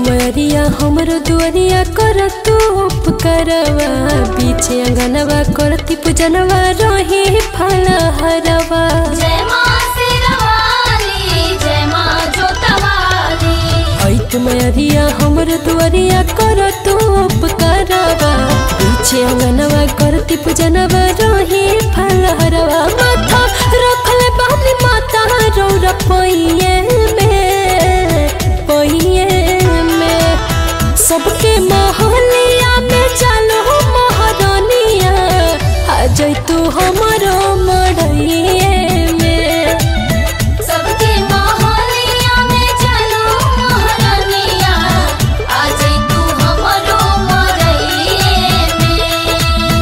मरिया हमरो दुआरिया कर तू उपकरवा पीछे अंगनवा करती पूजनवा रही फल हरवा जय माँ शेरवाली जय माँ जोतवाली ऐत मरिया हमरो दुआरिया कर तू उपकरवा पीछे अंगनवा करती पूजनवा रही फल हरवा माथा रखले बानी माता रौरा पहिए में पहिए में सबके महलिया में चलो महारानिया आ जैतू हमारो मड़ैए में सबके मोहलिया में चलो मोहरनिया आज तू हमरो मरइए में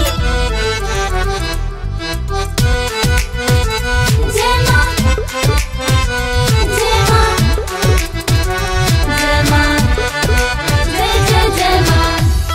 जय माँ जय माँ जय माँ जय जय जय माँ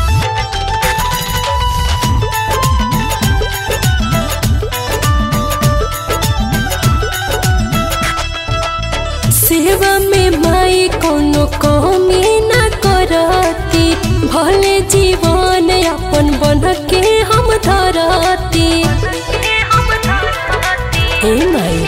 सेवा में माई कोनो कमी ना करती भले जीवन अपन बन के हम धरती हे माई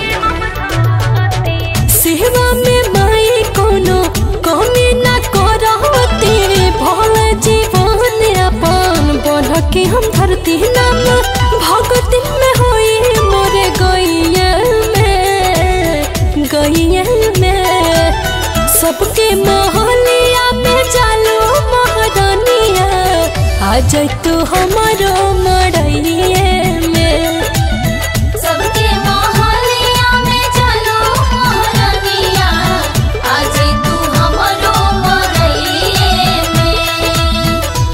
सेवा में माई कोनो कमी ना करती भले जीवन अपन बन के हम धरती नाम भगती में होई मोरे गैया में गैया में सबके महलिया में चालो महारानिया आ जैतू हमारो मड़ैए में सबके मोहलिया में चलो मोहरनिया आज तू हमरो मरइए में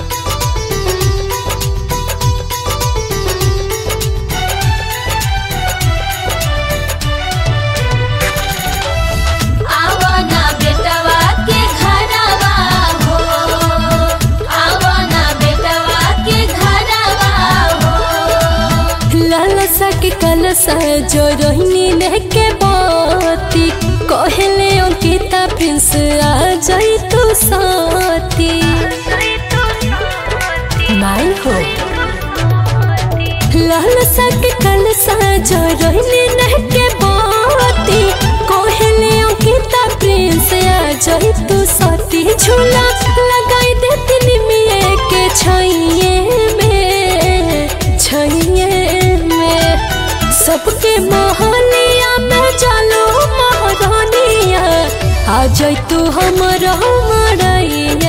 आवना बेटवा के घरवा हो आवना बेटवा के घरवा हो लालसा के कलसा जो रोहिणी लेके बाती कहले अंकिता प्रिंस आ जाई तू साथी माई हो लालसा के कलसा जो रोहिणी लेके बाती कहले अंकिता प्रिंस आ जाई तू साथी झूला लगाई देती निमिए के छैये में छैये में सबके महलिया में चलो महारानिया आ जैतू हमर मड़ैया